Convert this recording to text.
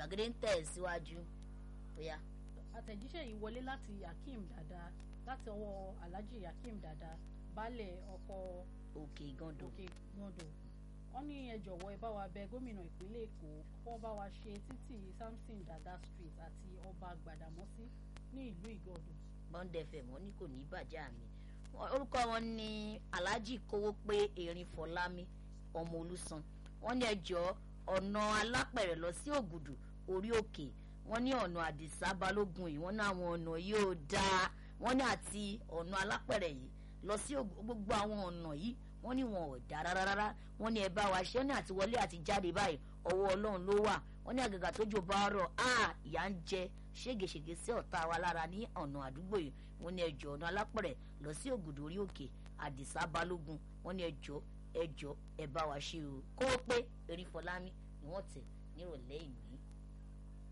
gbàgede ń tẹ̀ síwájú bóyá. àtẹ̀jíṣẹ́ yìí wọlé láti Akeem Dada láti ọwọ́ Alhaji Akeem Dada baálẹ̀ ọkọ̀ òkè gando. òkè gbọ́ndọ̀ wọ́n ní ẹ jọ̀wọ́ ẹ bá wa bẹ gómìnà ìpínlẹ̀ Èkó kó bá wa ṣe títì Samson Dada Street àti ọba Gbàdámọ́sí ní ìlú Ìgọ̀dọ̀. bond fm wọn ní kò ní bàjẹ́ àmì orúkọ wọn ní Alhaji kówó pé erin Fọlámi ọmọ Olúsan wọ́n ní ẹjọ́ ọ̀nà alápẹ̀rẹ̀ lọ sí Ògùdù orí òkè wọ́n ní ọ̀nà Àdìsá Balógun yìí wọ́n ní àwọn ọ̀nà yìí ò dáa wọ́n ní àti ọ̀nà alápẹ̀rẹ̀ yìí lọ sí gbogbo àwọn ọ̀nà yìí wọ́n ní wọn ò dáa rárá wọ́n ní ẹ bá wa ṣe ní àti wọlé àti jáde báyìí ọwọ́ Ọlọ́run ló wà wọ́n ní àgàgà tójò bá rọ̀ á ìyà ń jẹ ṣégeṣège sí ọ̀tá wa lára ní ọ̀nà àdúgbò yìí wọ́n ní ẹjọ́ ọ̀nà alápẹ̀rẹ̀ lọ sí Ògùdù orí òkè Àdìsá Balógun wọ́n ní ẹjọ́ ẹjọ́ ẹ bá wa ṣe o kó o pé erin Fọlámi ni wọ́n tẹ̀ nírọ̀lẹ́ ìní